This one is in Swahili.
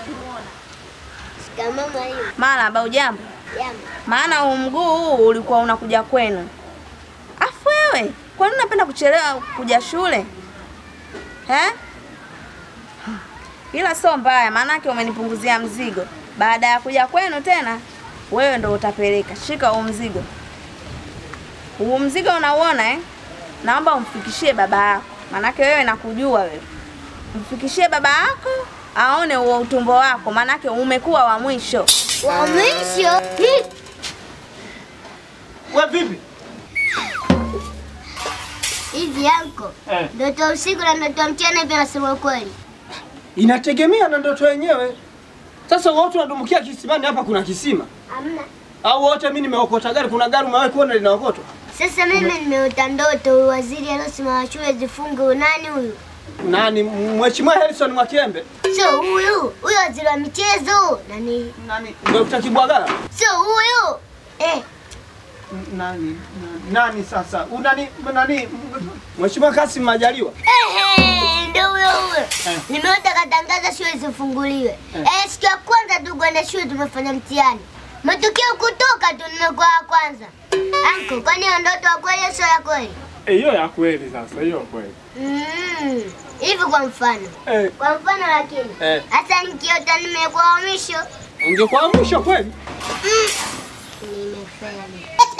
Shikamoo mwalimu. Marahaba, ujambo? Jambo. Maana huu mguu huu ulikuwa unakuja kwenu. Afu wewe, kwa nini unapenda kuchelewa kuja shule? He? Ila sio mbaya, maanake umenipunguzia mzigo. Baada ya kuja kwenu tena, wewe ndo utapeleka. Shika huu mzigo. Huu mzigo unauona eh? Naomba umfikishie baba yako, maanake wewe nakujua wewe. Mfikishie baba yako aone huo utumbo wako, maanake umekuwa wa mwisho. Wa mwisho? Hi. We vipi? Hivi yanko. Eh. Ndoto ya usiku na ndoto ya mchana hivi nasema ukweli. Inategemea na ndoto yenyewe. Sasa wote wanadumukia kisimani, hapa kuna kisima Hamna. au wote mimi nimeokota gari? Kuna gari umewahi kuona linaokotwa? Sasa mimi nimeota ndoto huyu waziri aliyosimama shule zifunge unani huyu? Nani? Mheshimiwa Harrison Mwakiembe? Sio huyu. Huyu waziri wa michezo. Nani? Nani? Dr. Kibwagala? Sio huyu. Eh, Nani? Nani sasa? Unani nani? Mheshimiwa Kassim Majaliwa? Ehe, ndio huyo huyo. Eh. Nimeota katangaza shule zifunguliwe. Eh, siku ya kwanza tu kwenda shule tumefanya mtihani. Matokeo kutoka tu nimekuwa wa kwanza. Anko, kwani hiyo ndoto ya kweli au sio ya kweli? Eh, hiyo ya kweli sasa, hiyo kweli. Mm. Hivi kwa mfano. Eh, Kwa mfano lakini. Eh. Hata nikiota nimekuwa wa mwisho. ungekuwa mwisho kweli? Nimefeli.